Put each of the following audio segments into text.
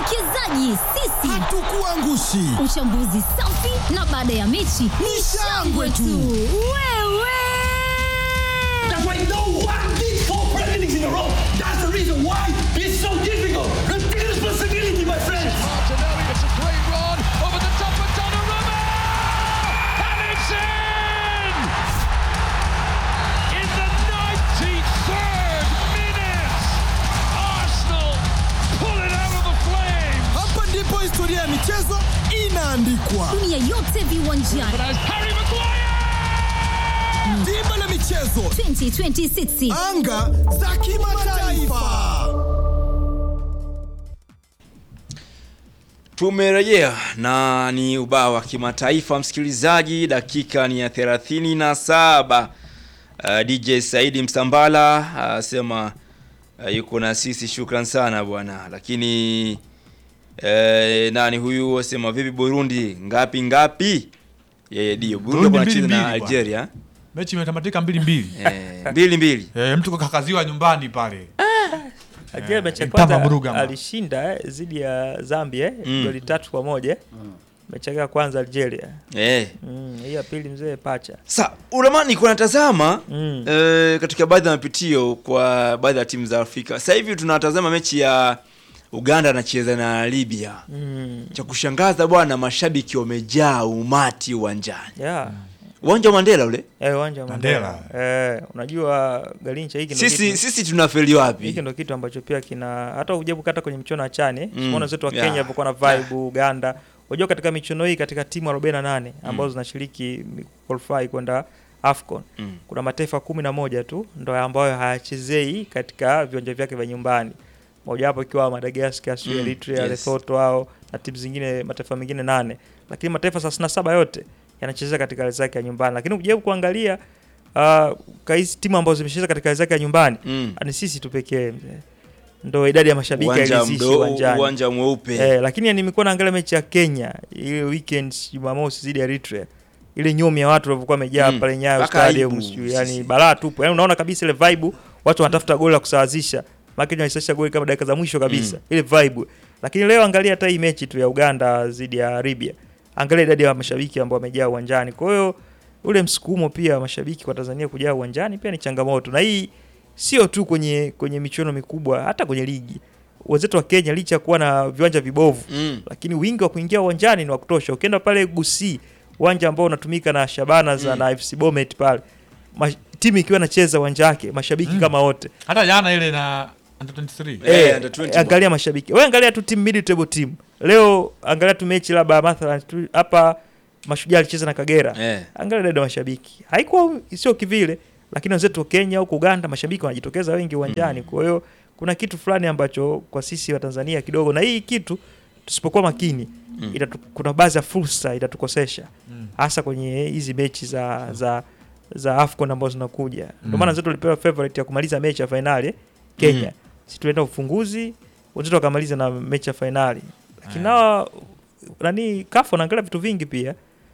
Wawekezaji sisi Hatukuangushi. Uchambuzi safi na baada ya mechi ni shangwe tu. Wewe That's why no one did four Premier Leagues in a row. That's the reason why it's so difficult. Take responsibility, my friends. Martinelli, it's a great run over the top of Donnarumma! And it's in! In the 93rd minute, Arsenal pull it out of the flames! Hapa ndipo historia ya michezo inaandikwa. dunia yote viwanjani But as Harry Maguire! Dimba la michezo, 2026 anga za kimataifa. Tumerejea na ni ubao wa kimataifa msikilizaji, dakika ni ya 37. Uh, DJ Saidi Msambala asema uh, yuko na sisi, shukran sana bwana. Lakini uh, nani huyu asema vipi Burundi ngapi ngapi? Yeye ndio Burundi Burundi wanacheza mbili na mbili, Algeria mechi imetamatika mbili mbili eh, mbili mbili. eh, mtu kakakaziwa nyumbani pale Algeria mechi ya Mpamba kwanza Mrugama. alishinda eh, dhidi ya Zambia eh, Mm. goli tatu kwa moja mechi yake ya kwanza Algeria Eh. mm, hii ya pili mzee pacha Sa ulamani kuna natazama Mm. eh, katika baadhi ya mapitio kwa baadhi ya timu za Afrika. Sasa hivi tunatazama mechi ya Uganda anacheza na Libya. mm. Cha kushangaza bwana, mashabiki wamejaa umati uwanjani. yeah. Uwanja wa Mandela ule. Eh, uwanja wa Mandela. Mandela. Eh, unajua Galincha hiki ndio Sisi kitu- sisi tunafeli hiki wapi? ndio kitu ambacho pia kina hata ujabu kata kwenye michuano ya chane Mm. mm. zetu wa Yeah. Kenya walikuwa na vibe Uganda unajua katika michuano hii katika timu 48 ambazo zinashiriki qualify kwenda AFCON Mm. kuna mataifa kumi na moja tu ndo ambayo hayachezei katika viwanja vyake vya nyumbani mojawapo ikiwa Madagascar, sio Mm, Eritrea, yes. Lesotho hao na timu zingine mataifa mengine nane, lakini mataifa 37 yote yanacheza katika ardhi yake ya nyumbani. Lakini ukijaribu kuangalia uh, hizi timu ambazo zimecheza katika ardhi yake ya nyumbani Mm. ni sisi tu pekee mzee, ndo idadi ya mashabiki Uwanja hairidhishi mdogo, uwanjani. uwanja mweupe. Eh, lakini nimekuwa naangalia mechi ya Kenya ile weekend Jumamosi dhidi ya Eritrea, ile nyomi ya watu walivyokuwa wamejaa Mm. pale Nyayo Mpaka Stadium, aibu sijui, yani sisi. balaa tupu. Yani unaona kabisa ile vibe, watu wanatafuta goli la kusawazisha, maana Kenya walisawazisha goli kama dakika za mwisho kabisa, Mm. ile vibe. Lakini leo angalia hata hii mechi tu ya Uganda dhidi ya Libya, angalia idadi ya mashabiki ambao wamejaa uwanjani. Kwa hiyo ule msukumo pia wa mashabiki kwa Tanzania kujaa uwanjani pia ni changamoto, na hii sio tu kwenye kwenye michuano mikubwa, hata kwenye ligi wenzetu wa Kenya licha ya kuwa na viwanja vibovu Mm. lakini wingi wa kuingia uwanjani ni wa kutosha. Ukienda pale Gusii, uwanja ambao unatumika na Shabana za Mm. na FC Bomet pale, ma, timu ikiwa inacheza uwanja wake, mashabiki Mm. kama wote hata jana ile na under 23 Eh, Eh, under 20 angalia mashabiki, wewe angalia tu timu mid table team leo, angalia tu mechi labda mathalan tu hapa Mashujaa alicheza na Kagera Eh. angalia dada mashabiki, haikuwa sio kivile, lakini wenzetu wa Kenya huko Uganda mashabiki wanajitokeza wengi uwanjani. Kwa hiyo kuna kitu fulani ambacho kwa sisi wa Tanzania kidogo, na hii kitu tusipokuwa makini Mm. itatu, kuna baadhi ya fursa itatukosesha Mm. hasa kwenye hizi mechi za za za AFCON ambazo zinakuja. Ndio Mm. maana wenzetu walipewa favorite ya kumaliza mechi ya fainali Kenya. Mm. Sisi tulienda ufunguzi, wenzetu wakamaliza na mechi ya fainali. Lakini Eh. nao nani kafu wanaangalia vitu vingi pia.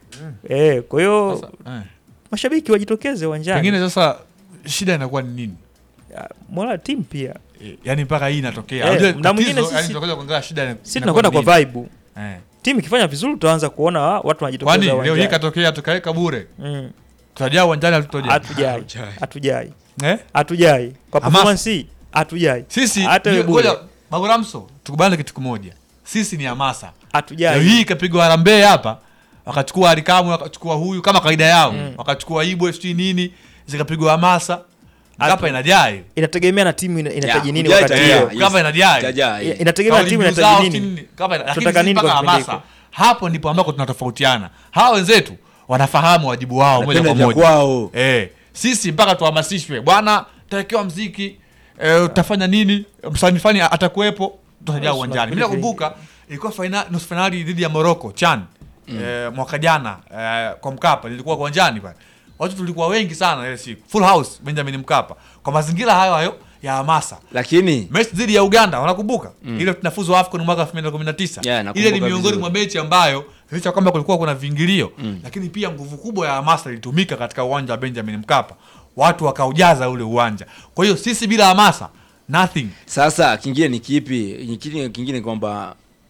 Eh, kwa hiyo Sasa, eh. mashabiki wajitokeze uwanjani. pengine sasa shida inakuwa ni nini Ah, Mola timu pia. Eh, yaani mpaka hii inatokea Eh, Unajua na tatizo, mwingine yaani sisi- tunakuja kuangalia shida ina- Sisi inakuwa tunakwenda ni kwa nini. vibe. Eh. Timu ikifanya vizuri tutaanza kuona watu wanajitokeza kwani leo uwanjani. hii katokea tukaweka bure Mm. tutajaa uwanjani hatutojaa Hatujai. Hatujai. eh? Hatujai. Kwa Hamasa. performance hii hatujai. sisi hata wewe ngoja, bure. Baburamso tukubane kitu kimoja sisi ni hamasa leo Hatujai. hii ikapigwa harambee hapa wakachukua harikamu wakachukua huyu kama kawaida yao Mm. wakachukua ibwe sijui nini zikapigwa hamasa Hatu- kapa inajaa hivi inategemea na timu ina- inahitaji Ya, nini kujaa wakati itategemea. hiyo. Yes. kapa inajaa hivi. Itajaa, I- eh. Inategemea na Kauli timu mbiu inahitaji zao, nini. sijui kapa ina- lakini Tunataka sisi nini mpaka kwa kipindi hamasa hapo ndipo ambako tunatofautiana hawa wenzetu wanafahamu wajibu wao moja Wanapenda kwa vya moja kwao. eh, sisi mpaka tuhamasishwe bwana tawekewa mziki eh, utafanya nini msanii fani atakuwepo tutajaa Yes, uwanjani mi tunapenda nakumbuka ilikuwa faina- nusu fainali dhidi ya morocco chan eh, mwaka jana eh, kwa mkapa lilikuwa uwanjani pale watu tulikuwa wengi sana ile siku full house benjamin mkapa kwa mazingira hayo hayo ya hamasa Lakini mechi dhidi ya uganda wanakumbuka ile tunafuzu afcon mwaka 2019 Yeah, nakumbuka ile ni miongoni vizuri. mwa mechi ambayo licha kwamba kulikuwa kuna viingilio lakini pia nguvu kubwa ya hamasa ilitumika katika uwanja wa benjamin mkapa watu wakaujaza ule uwanja kwa hiyo sisi bila hamasa nothing sasa kingine ni kipi? Kingine kingine kwamba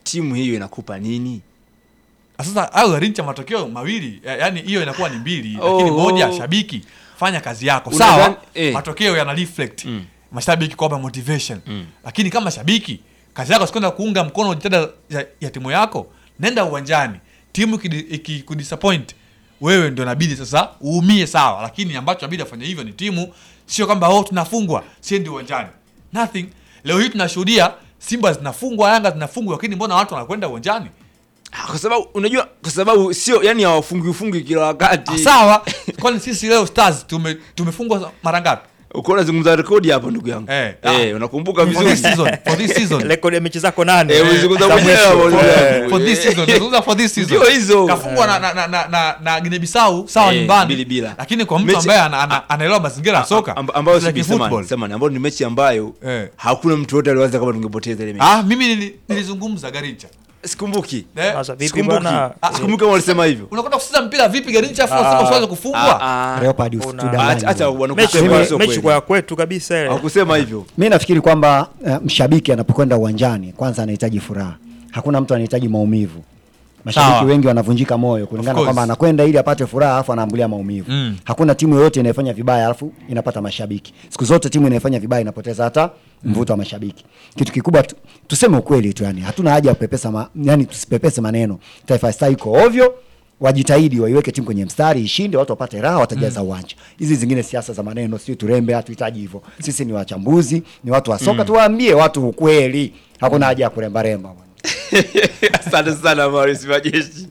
timu hiyo inakupa nini sasa au Garincha matokeo mawili ya- yani hiyo inakuwa ni mbili Oh, lakini moja oh. shabiki fanya kazi yako Unadhani- sawa eh. matokeo yana reflect mashabiki kwamba motivation lakini kama shabiki kazi yako sikwenda kuunga mkono jitihada ya, ya timu yako nenda uwanjani timu ikidi- ikikudisappoint wewe ndio inabidi sasa uumie sawa lakini ambacho inabidi afanye hivyo ni timu sio kwamba oh tunafungwa siendi uwanjani nothing leo hii tunashuhudia simba zinafungwa yanga zinafungwa lakini mbona watu wanakwenda uwanjani Ah, kwa sababu unajua kwa sababu sio yani hawafungi ufungi kila wakati Ah, sawa kwani sisi leo stars tume, tumefungwa mara ngapi uko unazungumza rekodi hapa ndugu yangu Eh, eh, ah. unakumbuka for this vizuri season for this season rekodi ya mechi zako nane Eh, ulizungumza za mwenyewe mwisho. hapo, ndugu Eh, yangu. for this season nazungumza for this season Ndio hizo. kafungwa na na na na, na, na Guinea Bissau sawa Eh, nyumbani mbili bila. lakini kwa mtu Mechi- ambaye ana- ana- anaelewa mazingira ya soka Amb- ambayo it's like si samani, football. samani, ambayo ni mechi ambayo Eh. hakuna mtu yote aliwaza kama tungepoteza ile mechi ah mimi nili- nilizungumza Garincha sikumbuki eh Sasa vipi sikumbuki bwana? Ah, sikumbuki kama walisema hivyo unakwenda kucheza mpira vipi Garincha afu Ah, unasema usiweze kufungwa Ah, ah. Leopard Una- usitudanganye Acha- acha bwana. mechi wanakusema kwa- sio mechi kweli. kwa kwetu kabisa ile. hawakusema hivyo mi nafikiri kwamba uh, mshabiki anapokwenda uwanjani kwanza anahitaji furaha hakuna mtu anahitaji maumivu mashabiki Sawa. wengi wanavunjika moyo kulingana course. kwamba anakwenda ili apate furaha alafu anaambulia maumivu Mm. hakuna timu yoyote inayofanya vibaya alafu inapata mashabiki siku zote timu inayofanya vibaya inapoteza hata mvuto wa mashabiki kitu kikubwa tu, tuseme ukweli tu yani hatuna haja ya kupepesa ma, yani tusipepese maneno taifa star iko ovyo wajitahidi waiweke timu kwenye mstari ishinde watu wapate raha watajaza uwanja hizi zingine siasa za maneno sio turembe hatuhitaji hivyo sisi ni wachambuzi ni watu wa soka tuwaambie watu ukweli hakuna haja ya kurembaremba bwana. asante sana maris majeshi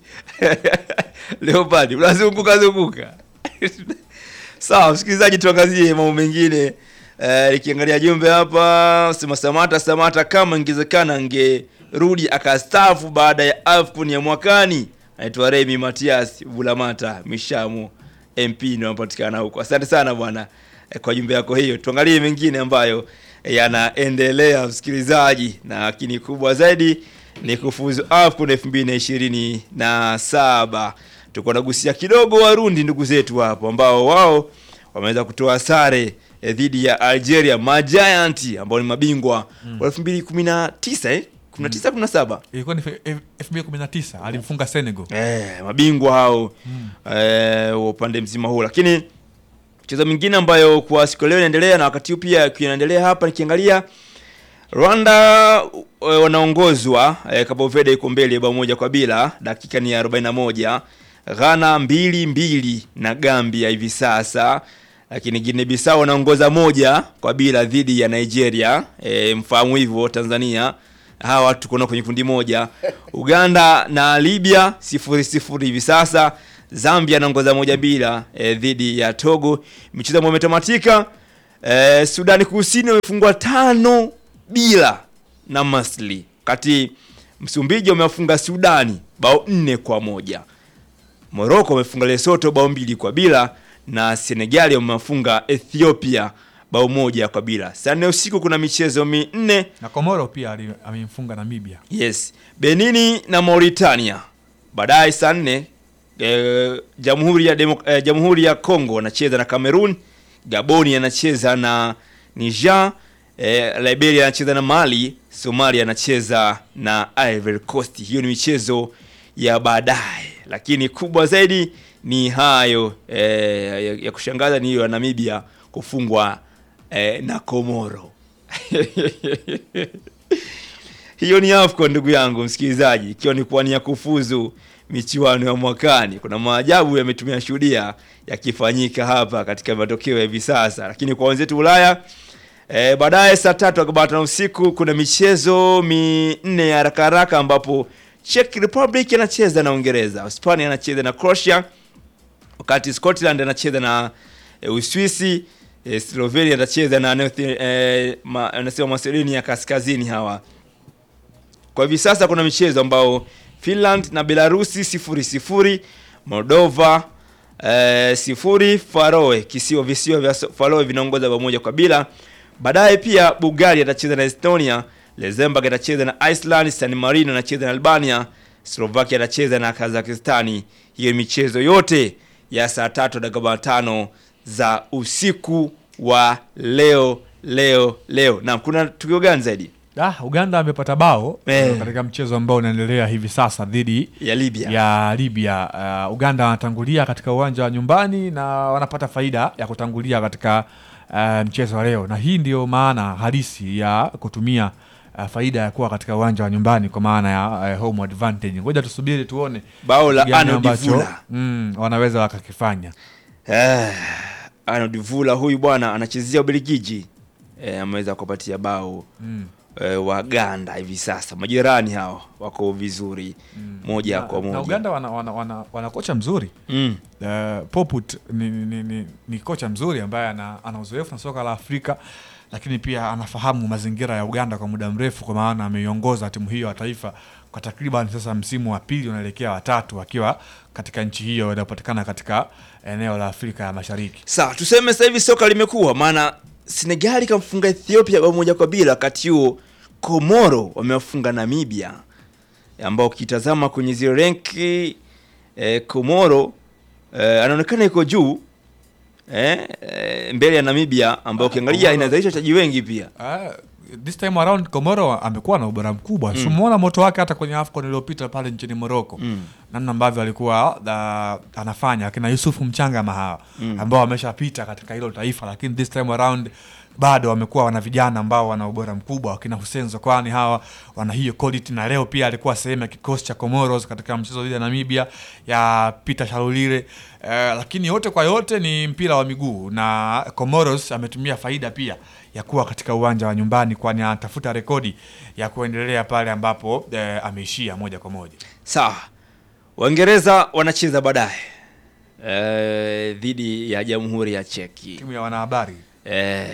leopadi unazunguka zunguka sawa msikilizaji tuangazie mambo mengine Eh, nikiangalia jumbe hapa sema samata samata kama ingewezekana angerudi akastafu baada ya afcon ya mwakani anaitwa remi matias vulamata mishamo mp ndio anapatikana huko asante sana bwana eh, kwa jumbe yako hiyo tuangalie mengine ambayo eh, yanaendelea msikilizaji na lakini kubwa zaidi ni kufuzu afcon 2027 tuko nagusia kidogo warundi ndugu zetu hapo ambao wao wameweza kutoa sare eh, dhidi ya algeria majiant ambao ni mabingwa wa 2019 eh? 19 17 ilikuwa ni fe- elfu mbili kumi na tisa alimfunga Senegal eh, mabingwa hao eh, wa upande mzima huu lakini mchezo mwingine ambayo kwa siku ya leo inaendelea na wakati huu pia inaendelea hapa nikiangalia Rwanda eh, wanaongozwa eh, Cabo Verde iko mbele bao moja kwa bila, dakika ni ya 41. Ghana mbili mbili na Gambia hivi sasa, lakini Guinea Bissau wanaongoza moja kwa bila dhidi ya Nigeria. E, mfahamu hivyo Tanzania hawa tuko nao kwenye kundi moja. Uganda na Libya sifuri sifuri hivi sasa. Zambia anaongoza moja bila e, dhidi ya Togo. Michezo ambayo imetamatika e, Sudani Kusini wamefungwa tano bila na Masli, wakati Msumbiji wamewafunga Sudani bao nne kwa moja. Morocco wamefunga Lesotho bao mbili kwa bila na Senegali wamewafunga Ethiopia bao moja kwa bila. Saa nne usiku kuna michezo minne na Komoro pia ali- amemfunga Namibia Yes, Benini na Mauritania. Baadaye saa nne eh, Jamhuri ya Demo, eh, Jamhuri ya Kongo anacheza na Cameroon, Gaboni anacheza na Niger, eh, Liberia anacheza na Mali, Somalia anacheza na Ivory Coast. Hiyo ni michezo ya baadaye, lakini kubwa zaidi ni hayo eh, ya, ya kushangaza ni hiyo ya Namibia kufungwa eh, na Komoro. Hiyo ni AFCON ndugu yangu msikilizaji, ikiwa ni kuwania kufuzu michuano ya mwakani. Kuna maajabu yametumia shuhudia yakifanyika hapa katika matokeo ya hivi sasa, lakini kwa wenzetu Ulaya e, baadaye saa tatu akabata na usiku kuna michezo minne ya haraka haraka, ambapo Czech Republic anacheza na Uingereza, Hispania anacheza na Croatia, wakati Scotland anacheza na e, Uswisi, e, Slovenia anacheza na North- e, ma, anasema Macedonia Kaskazini hawa kwa hivi sasa kuna michezo ambao Finland na Belarusi sifuri sifuri, Moldova eh, sifuri, Faroe kisiwa visiwa vya So- Faroe vinaongoza bao moja kwa bila. Baadaye pia Bulgaria atacheza na Estonia, Luxembourg atacheza na Iceland, San Marino anacheza na Albania, Slovakia atacheza na Kazakhstani. Hiyo michezo yote ya saa tatu dakika tano za usiku wa leo leo leo. Na kuna tukio gani zaidi? Ah, Uganda amepata bao Eh. katika mchezo ambao unaendelea hivi sasa dhidi ya Libya. ya Libya. Uh, Uganda wanatangulia katika uwanja wa nyumbani na wanapata faida ya kutangulia katika uh, mchezo wa leo, na hii ndio maana halisi ya kutumia uh, faida ya kuwa katika uwanja wa nyumbani kwa maana ya uh, home advantage. Ngoja tusubiri tuone Bao la kitu gani Arnold ambacho, Vula. mm, wanaweza wakakifanya. Eh, Arnold Vula huyu bwana anachezea Ubelgiji. Eh, ameweza kupatia bao Mm. eh, Waganda hivi sasa. Majirani hao wako vizuri moja Na, kwa moja. na Uganda wana, wana, wana, wana kocha mzuri Mm. Uh, Poput ni, ni, ni, ni kocha mzuri ambaye ana, ana uzoefu na soka la Afrika, lakini pia anafahamu mazingira ya Uganda kwa muda mrefu, kwa maana ameiongoza timu hiyo ya taifa kwa takriban sasa msimu wa pili unaelekea watatu akiwa katika nchi hiyo inayopatikana katika eneo la Afrika ya Mashariki. Sawa, tuseme sasa hivi soka limekuwa maana Senegali kamfunga Ethiopia bao moja kwa bila, wakati huo Komoro wamewafunga Namibia, ambao ukitazama kwenye zile renki eh, Komoro eh, anaonekana iko juu eh, eh, mbele ya Namibia ambao ukiangalia Komoro- inazalisha wachezaji wengi pia. Uh, this time around Komoro amekuwa na ubora mkubwa mm. Simuona moto wake hata kwenye AFCON iliyopita pale nchini Morocco Mm. namna ambavyo alikuwa uh, anafanya akina Yusufu Mchanga Mahawa mm. ambao wameshapita katika hilo taifa, lakini this time around bado wamekuwa wana vijana ambao wana ubora mkubwa, wakina Hussein Zokwani hawa wana hiyo quality, na leo pia alikuwa sehemu ya kikosi cha Comoros katika mchezo dhidi ya Namibia ya Peter Shalulile. Uh, lakini yote kwa yote ni mpira wa miguu na Comoros ametumia faida pia ya kuwa katika uwanja wa nyumbani, kwani anatafuta rekodi ya kuendelea pale ambapo eh, ameishia moja kwa moja. Sawa, Waingereza wanacheza baadaye eh, dhidi ya Jamhuri ya Cheki. Timu ya wanahabari Eh,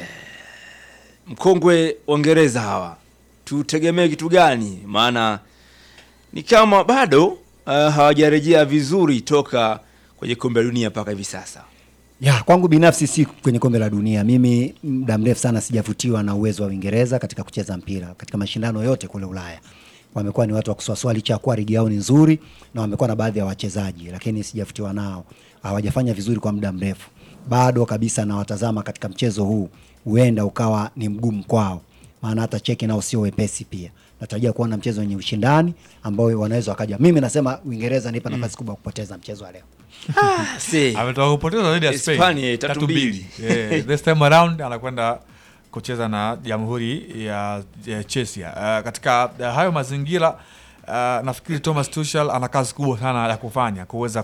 mkongwe Waingereza hawa tutegemee kitu gani? Maana ni kama bado uh, hawajarejea vizuri toka kwenye kombe la dunia mpaka hivi sasa. Ya, kwangu binafsi si kwenye kombe la dunia. Mimi muda mrefu sana sijavutiwa na uwezo wa Uingereza katika kucheza mpira katika mashindano yote kule Ulaya. Wamekuwa ni watu wa kusuasua licha ya kuwa ligi yao ni nzuri na wamekuwa na baadhi ya wachezaji, lakini sijavutiwa nao. Hawajafanya vizuri kwa muda mrefu. Bado kabisa nawatazama katika mchezo huu, huenda ukawa ni mgumu kwao, maana hata Cheki nao sio wepesi pia. Natarajia kuona mchezo wenye ushindani ambao wanaweza wakaja. Mimi nasema Uingereza nipa nafasi kubwa ya kupoteza mchezo wa leo. Si. ametoka kupoteza dhidi ya Spain Hispania, tatu mbili. Yeah, this time around anakwenda kucheza na Jamhuri ya, ya Cheshire. Uh, katika uh, hayo mazingira uh, nafikiri Thomas Tuchel ana kazi kubwa sana ya kufanya kuweza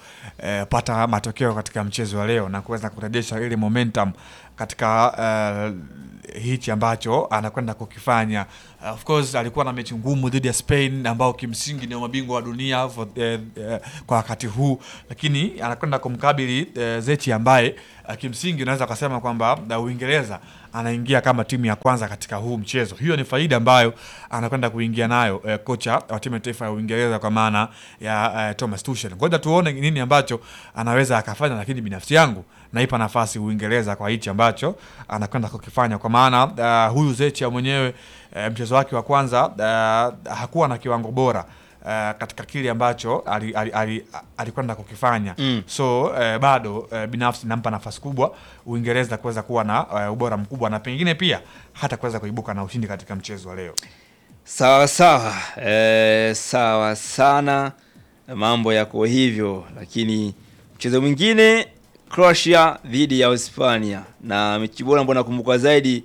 kupata matokeo katika mchezo wa leo na kuweza kurejesha ile momentum katika uh, hichi ambacho anakwenda kukifanya. Uh, of course alikuwa na mechi ngumu dhidi ya Spain ambao kimsingi ni mabingwa wa dunia for, eh, eh, kwa wakati huu, lakini anakwenda kumkabili eh, Zechi ambaye uh, kimsingi unaweza kusema kwamba uh, Uingereza anaingia kama timu ya kwanza katika huu mchezo. Hiyo ni faida ambayo anakwenda kuingia nayo eh, kocha wa timu ya taifa ya Uingereza kwa maana ya eh, Thomas Tuchel. Ngoja tuone nini ambacho anaweza akafanya, lakini binafsi yangu naipa nafasi Uingereza kwa hichi ambacho anakwenda kukifanya, kwa maana uh, huyu Zechi mwenyewe uh, mchezo wake wa kwanza uh, hakuwa na kiwango bora uh, katika kile ambacho alikwenda ali, ali, alikwenda kukifanya Mm. so uh, bado uh, binafsi nampa nafasi kubwa Uingereza kuweza kuwa na uh, ubora mkubwa na pengine pia hata kuweza kuibuka na ushindi katika mchezo wa leo. Sawa sawa, eh, sawa sana, mambo yako hivyo, lakini mchezo mwingine Croatia dhidi ya Hispania, na mechi bora ambayo nakumbuka zaidi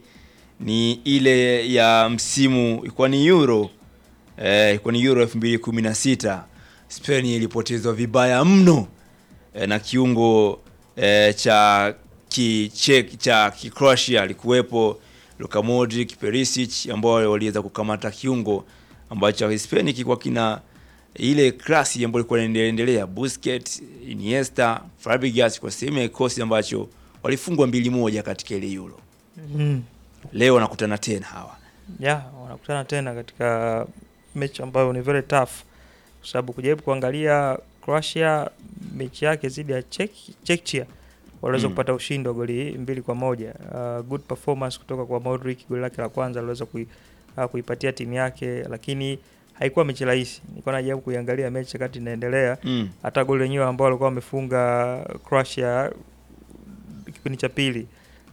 ni ile ya msimu ilikuwa ni Euro eh, ilikuwa ni Euro 2016 Spain ilipotezwa vibaya mno eh, na kiungo eh, cha kichek cha Kicroatia alikuwepo Luka Modric, Perisic ambao waliweza kukamata kiungo ambacho Hispania kilikuwa kina ile klasi ambayo ilikuwa inaendelea Busquets, Iniesta, Fabregas kwa sehemu ya kikosi ambacho walifungwa mbili moja katika ile Euro. Mm. Leo wanakutana tena hawa. ya wanakutana tena katika mechi ambayo ni very tough kwa sababu kujaribu kuangalia Croatia mechi yake dhidi ya Czech- Czechia waliweza Mm. kupata ushindi wa goli mbili kwa moja. Uh, good performance kutoka kwa Modric, goli lake la kwanza aliweza kui, uh, kuipatia timu yake, lakini haikuwa mechi rahisi. Nilikuwa najaribu kuiangalia mechi wakati inaendelea, Mm. hata goli lenyewe ambao walikuwa wamefunga Croatia kipindi cha pili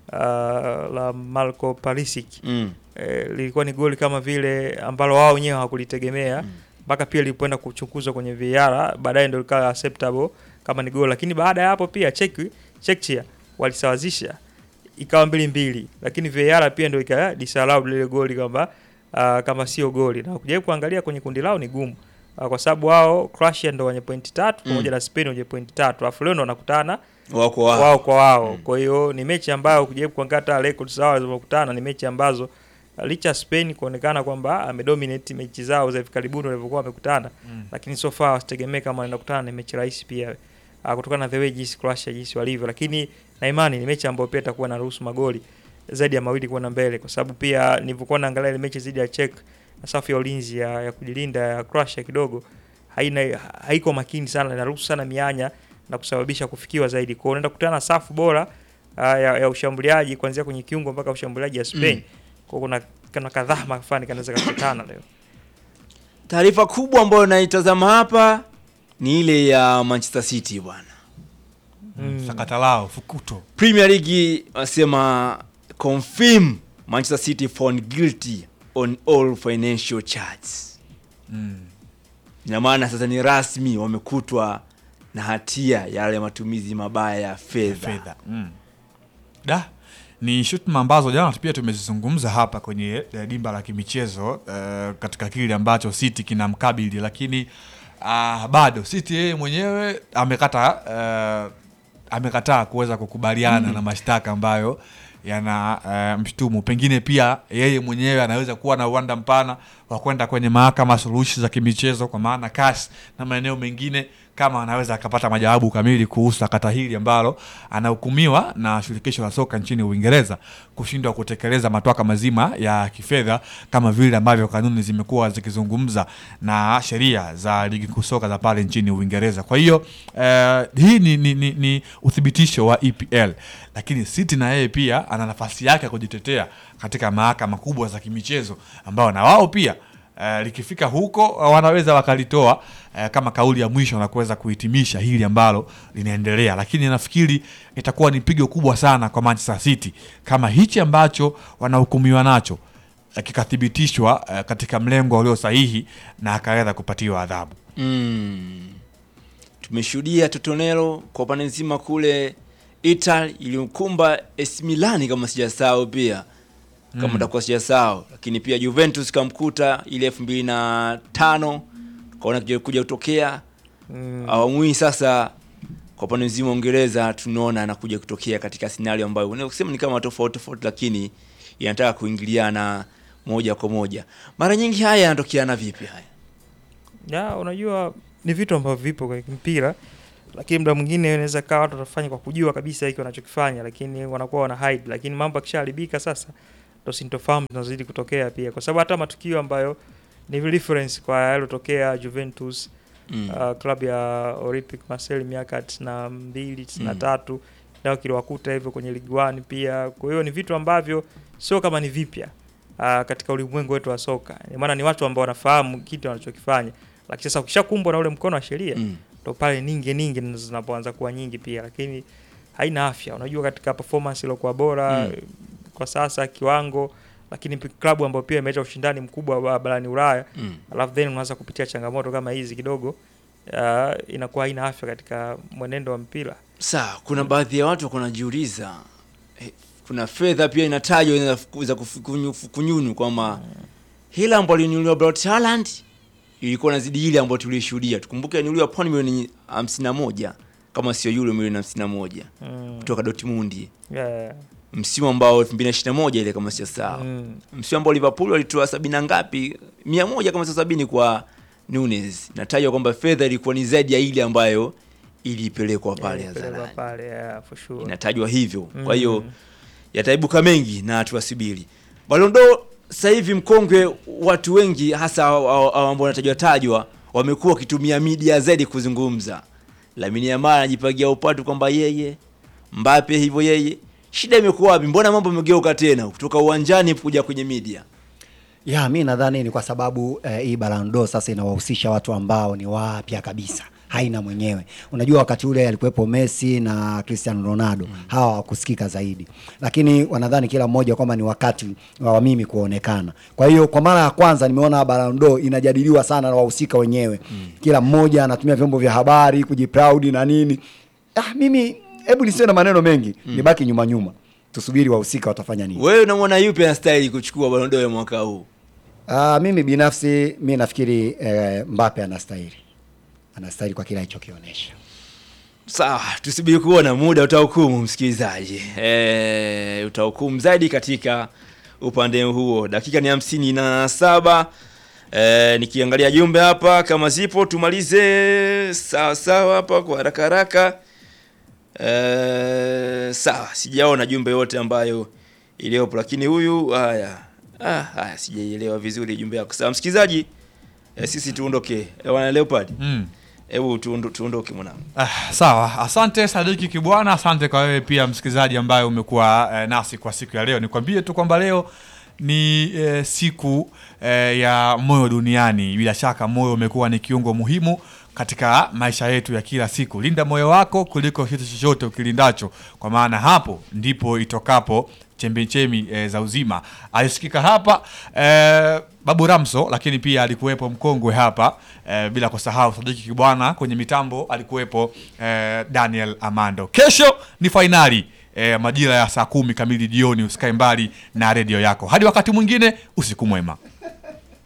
uh, la Marco Palisic Mm. eh, lilikuwa ni goli kama vile ambalo wao wenyewe hawakulitegemea mpaka pia lilipoenda kuchunguzwa kwenye VAR baadaye ndio likawa acceptable kama ni goli, lakini baada ya hapo pia Czech Czechia walisawazisha ikawa mbili mbili, lakini VAR pia ndio ika disallow lile goli kwamba uh, kama sio goli, na ukijaribu kuangalia kwenye kundi lao ni gumu uh, kwa sababu wao Croatia ndio wenye pointi tatu pamoja na Spain wenye pointi tatu, alafu leo ndio wanakutana wako wao. wao kwa wao. Kwa hiyo ni mechi ambayo ukijaribu kuangalia hata records zao walizokutana ni mechi ambazo uh, licha ya Spain kuonekana kwamba amedominate mechi zao za hivi karibuni walivyokuwa wamekutana Mm. lakini so far wasitegemee kama wanaenda kukutana na mechi rahisi pia uh, kutokana na the way jinsi Croatia jinsi walivyo, lakini na imani ni mechi ambayo pia itakuwa na ruhusu magoli zaidi ya mawili kwenda mbele, kwa sababu pia nilivyokuwa naangalia ile mechi dhidi ya Czech na safu ya ulinzi ya, ya kujilinda ya Croatia kidogo haina haiko makini sana, inaruhusu sana mianya na kusababisha kufikiwa zaidi. Kwa hiyo unaenda kukutana na safu bora uh, ya, ya ushambuliaji kuanzia kwenye kiungo mpaka ushambuliaji ya Spain. Mm. Kwa hiyo kuna kana kadhaa mafani kanaweza kukutana leo. Taarifa kubwa ambayo naitazama hapa ni ile ya Manchester City bwana. Mm. sakata lao fukuto Premier League wasema confirm Manchester City found guilty on all financial charges. mm. Ina maana sasa ni rasmi wamekutwa na hatia ya yale matumizi mabaya ya fedha. fedha mm. da ni shutuma ambazo jana pia tumezizungumza hapa kwenye eh, dimba la kimichezo eh, katika kile ambacho City kinamkabili, lakini ah, bado City yeye mwenyewe amekata eh, amekataa kuweza kukubaliana na mashtaka ambayo yana uh, mshtumu. Pengine pia yeye mwenyewe anaweza kuwa na uwanda mpana wa kwenda kwenye mahakama suluhishi za kimichezo, kwa maana CAS na maeneo mengine, kama anaweza akapata majawabu kamili kuhusu sakata hili ambalo anahukumiwa na shirikisho la soka nchini Uingereza kushindwa kutekeleza matwaka mazima ya kifedha kama vile ambavyo kanuni zimekuwa zikizungumza na sheria za ligi kuu soka za pale nchini Uingereza. Kwa hiyo eh, hii ni, ni, ni, ni uthibitisho wa EPL, lakini City na yeye pia ana nafasi yake ya kujitetea katika mahakama kubwa za kimichezo ambao na wao pia Uh, likifika huko uh, wanaweza wakalitoa uh, kama kauli ya mwisho na kuweza kuhitimisha hili ambalo linaendelea, lakini nafikiri itakuwa ni pigo kubwa sana kwa Manchester City kama hichi ambacho wanahukumiwa nacho uh, kikathibitishwa uh, katika mlengo ulio sahihi na akaweza kupatiwa adhabu. Mm. Tumeshuhudia Totonero kwa upande nzima kule Italy iliyokumba AC Milan kama sijasahau pia kama Mm. utakuwa sijasahau, lakini pia Juventus kamkuta ile elfu mbili na tano kaona kuja kuja kutokea Mm. awamu hii sasa kwa upande mzima wa Uingereza tunaona anakuja kutokea katika scenario ambayo unaweza kusema ni kama tofauti tofauti, lakini inataka kuingiliana moja kwa moja. Mara nyingi haya yanatokeana vipi haya? Ya, unajua ni vitu ambavyo vipo kwenye mpira, lakini muda mwingine inaweza kaa watu watafanya kwa kujua kabisa hiki wanachokifanya, lakini wanakuwa wana hide, lakini mambo yakishaharibika sasa ndo sintofahamu zinazidi kutokea pia, kwa sababu hata matukio ambayo ni reference kwa yalotokea Juventus Mm. uh, klabu ya Olympic Marseille miaka tisini na mbili tisini na tatu nao kiliwakuta hivyo kwenye Ligue 1 pia. Kwa hiyo ni vitu ambavyo sio kama ni vipya uh, katika ulimwengu wetu wa soka, maana ni watu ambao wanafahamu kitu wanachokifanya, lakini sasa ukishakumbwa na ule mkono wa sheria Mm. ndo pale ninge ninge ndo zinapoanza kuwa nyingi pia, lakini haina afya. Unajua, katika performance iliyokuwa bora Mm. kwa sasa kiwango, lakini pi- klabu ambayo pia imeleta ushindani mkubwa ba- barani Ulaya Mm. alafu then unaanza kupitia changamoto kama hizi kidogo, uh, inakuwa haina afya katika mwenendo wa mpira. Sawa, kuna baadhi ya watu wako wanajiuliza eh, kuna fedha pia inatajwa ina- za kufu- kunyunyu kwamba hela ambayo alinunuliwa Braut Haaland ilikuwa nazidi ile ambayo tulishuhudia. Tukumbuke alinunuliwa pauni milioni 51 kama sio euro milioni 51 Mm. kutoka Dortmund Yeah. msimu ambao 2021 ile kama sijasahau. Mm. Msimu ambao Liverpool walitoa sabini na ngapi? 100 kama sio sabini kwa Nunes. Natajwa kwamba fedha ilikuwa ni zaidi ya ile ambayo ilipelekwa pale Yeah, pelekwa hadharani pale, yeah, for sure. inatajwa hivyo. Kwa Mm. hiyo yataibuka mengi na tuwasubiri. Ballon d'Or sasa hivi mkongwe, watu wengi hasa hao- hao- hao ambao wanatajwa tajwa wamekuwa wakitumia media zaidi kuzungumza. Lamine Yamal anajipagia upatu kwamba yeye, Mbappe hivyo yeye. Shida imekuwa wapi? Mbona mambo yamegeuka tena kutoka uwanjani kuja kwenye media? ya mi nadhani ni kwa sababu eh, hii Ballon d'Or sasa inawahusisha watu ambao ni wapya kabisa haina mwenyewe. Unajua wakati ule alikuwepo Messi na Cristiano Ronaldo hawa hawakusikika zaidi, lakini wanadhani kila mmoja kwamba ni wakati wa mimi kuonekana. Kwa hiyo kwa mara ya kwanza nimeona Ballon d'Or inajadiliwa sana na wahusika wenyewe, kila mmoja anatumia vyombo vya habari kujiproud na nini. Ah, mimi hebu nisiwe na maneno mengi, nibaki nyuma nyuma, tusubiri wahusika watafanya nini. Wewe unamwona yupi anastahili kuchukua Ballon d'Or ya mwaka huu? Ah, mimi binafsi mi nafikiri eh, Mbappe anastahili, anastahili kwa kile alichokionyesha. Sawa, tusubiri kuona, muda utahukumu msikilizaji. E, utahukumu zaidi katika upande huo. Dakika ni hamsini na saba. E, nikiangalia jumbe hapa kama zipo tumalize sawa sawa hapa kwa haraka haraka. E, sawa, sijaona jumbe yote ambayo iliyopo, lakini huyu haya ah, haya sijaielewa vizuri jumbe yako. Sawa msikilizaji, e, sisi tuondoke. E, wana Leopard. Mm. Hebu tuondo, tuondoke mwanangu. Ah, sawa, asante Sadiki Kibwana, asante kwa wewe pia msikilizaji ambaye umekuwa eh, nasi kwa siku ya leo. Nikwambie tu kwamba leo ni eh, siku eh, ya moyo duniani. Bila shaka moyo umekuwa ni kiungo muhimu katika maisha yetu ya kila siku. Linda moyo wako kuliko kitu chochote ukilindacho, kwa maana hapo ndipo itokapo chembechemi e, za uzima. Alisikika hapa e, Babu Ramso, lakini pia alikuwepo mkongwe hapa e, bila kusahau Sadiki Kibwana kwenye mitambo alikuwepo e, Daniel Amando. Kesho ni fainali e, majira ya saa kumi kamili jioni. Usikae mbali na redio yako. Hadi wakati mwingine, usiku mwema.